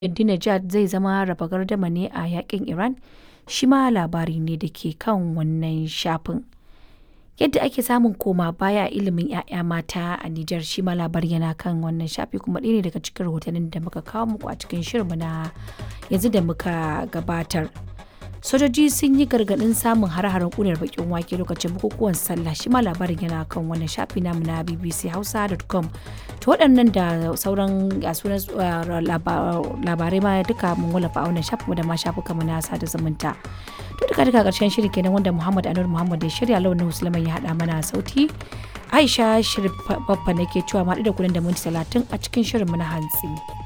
Ahmadinejad zai zama raba gardama ne a yaƙin Iran shi ma labari ne da ke kan wannan shafin. Yadda ake samun koma baya a ilimin 'ya'ya mata a Nijar shi ma labari yana kan wannan shafi kuma ɗaya ne daga cikin rahotannin da muka kawo muku a cikin shirinmu na yanzu da muka gabatar. Sojoji sun yi gargaɗin samun hare-haren ƙunar bakin wake lokacin bukukuwan sallah shi ma labarin yana kan wannan shafi namu na bbchausa.com. To waɗannan da sauran sunan labarai ma duka mun wallafa a wannan shafin da ma shafuka mu na sada zumunta. To duka duka ƙarshen shiri kenan wanda Muhammad Anur Muhammad ya shirya launin Musulman ya haɗa mana sauti. Aisha Shirif Baffa nake cewa ma da kuɗin da minti talatin a cikin shirin mu na hantsi.